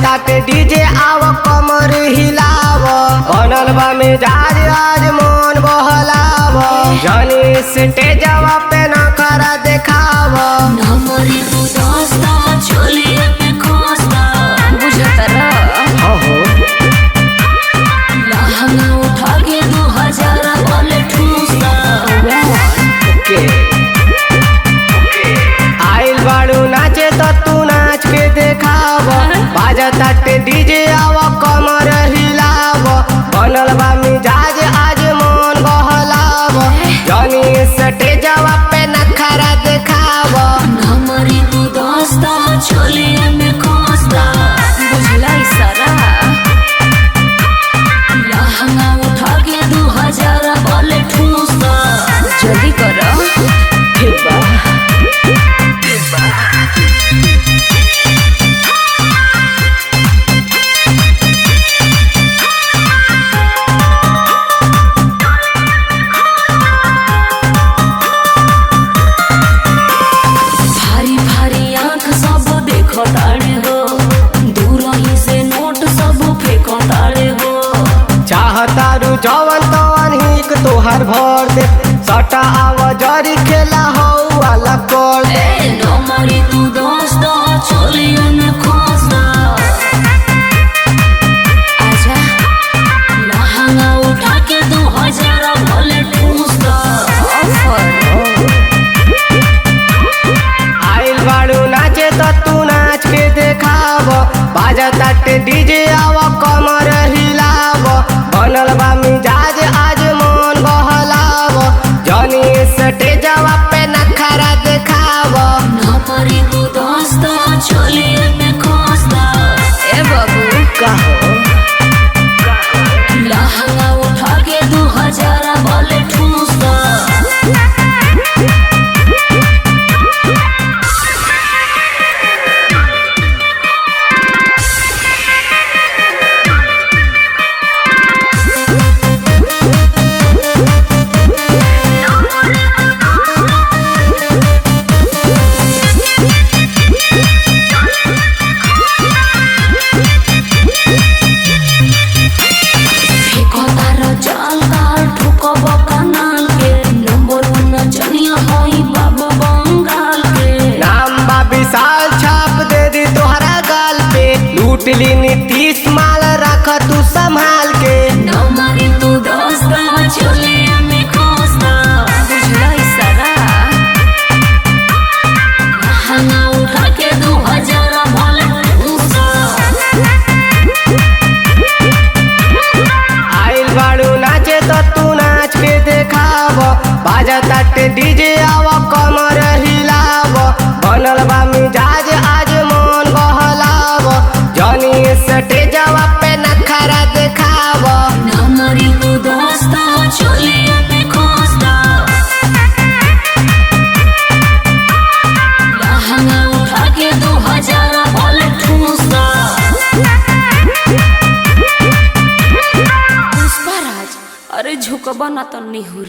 बाजताटे DJ आव कमर हिलाव बनल बा मिजाज आज मन बहलाव जनी स्टेजवा पे नखरा देखाव नमरी तू दोस्ता चोलिए पे खोस्ता बुझतरा हो हो लहंगा उठा के दो हजार वाले ठूसता के आइल बाड़ू नाचे तो तू नाच के देखाव बाजताटे डीजे आव कमर हिलाव बनल बा मिजाज आज मन बहलाव जनी स्टेजवा पे नखरा देखाव नमरी तू दोस्ता चोलिए में खोस्ता बुझला इशारा लहंगा उठा के दो हजार वाले ठूसता जल्दी करो ठीक बा भारी भारी आंख सब देखो ताड़े हो दूर ही से नोट सब फेंको ताड़े हो चाहतारू जवन तवन हिक तोहर भर दे सटा आव जरी खेला हो वाला कर दे ए नमरी तू दोस्त चोलिए में खोसता आजा लहंगा उठा के दो हजार बोले ठूसता आइल बाड़ू नाचे तो तू नाच के देखाव बाजताटे डीजे आव कमर हिलाव बनल बा मिजाज आज मन बहलाव जनी स्टेजवा पे नखरा देखाव नमरी तू दोस्त चोलिए में खोसता ए बाबू कहो लहंगा उठा के दो हजार बोले ठूसता फेंको तारो जाल काल ठुको बकनाल के नंबर वन जनिया होई बाबा बंगाल के नाम बा विशाल छाप दे दी तोहरा गाल पे लूट ली नीतीश माल रख तू संभाल के नमरी तू दोस्त चले में खोसता बुझला इशारा लहंगा उठा के दो हजार बोले ठूसता आइल बाड़ू नाचे तो तू नाच के देखाव बाजताटे डीजे आव कमर हिलाव बनल बा मिजाज आज मन बहलाव जनी स्टेजवा पे नखरा देखाव नमरी तू दोस्त चले में खोसता लहंगा उठा के दो हजार बोले ठूसता पुष्पराज अरे झुकबा ना तो निहुर